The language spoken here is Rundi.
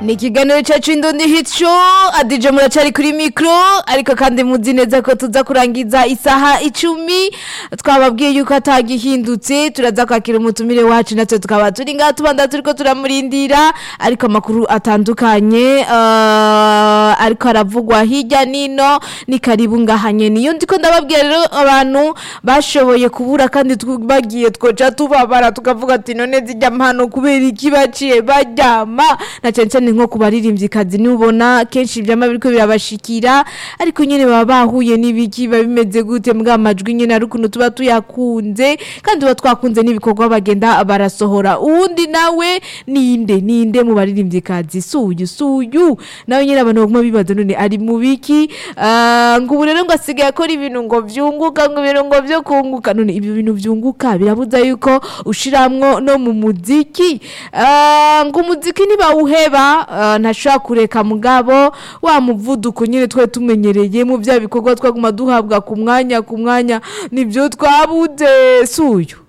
ni ikiganiro cyacu indondi hit show adije muracari kuri mikro ariko kandi muzi neza ko tuza kurangiza isaha icumi twababwiye yuko atagihindutse turaza kwakira umutumire wacu natwe tukaba turi ngaha tubanda turiko turamurindira ariko amakuru atandukanye uh, ariko aravugwa hirya nino ni karibu ngahanye niyo ndiko ndababwira rero abantu bashoboye kubura kandi bagiye twoca tubabara tukavuga ati none zijya mpano kubera iki baciye baryama na cyane cyane nko ku baririmvyikazi nubona kenshi ivyama biriko birabashikira ariko nyene baba bahuye n'ibiki biba bimeze gute mbwa amajwi nyene ari ukuntu tuba tuyakunze kandi tuba twakunze n'ibikorwa bagenda barasohora uwundi nawe ninde ninde mu baririmvyikazi suyu suyu nawe nyene abantu baguma bibaza none ari mu biki Ah, ngo ubu rero ngo asigaye akora ibintu ngo vyunguka ngo ibintu ngo vyo kunguka none ibyo bintu vyunguka birabuza yuko ushiramwo no mu muziki Ah, ngo umuziki ntibawuheba ah, ntashobora kureka mugabo wa muvuduko nyene twe tumenyereye mu vya bikorwa twaguma duhabwa ku mwanya ku mwanya nivyo twabuze suyu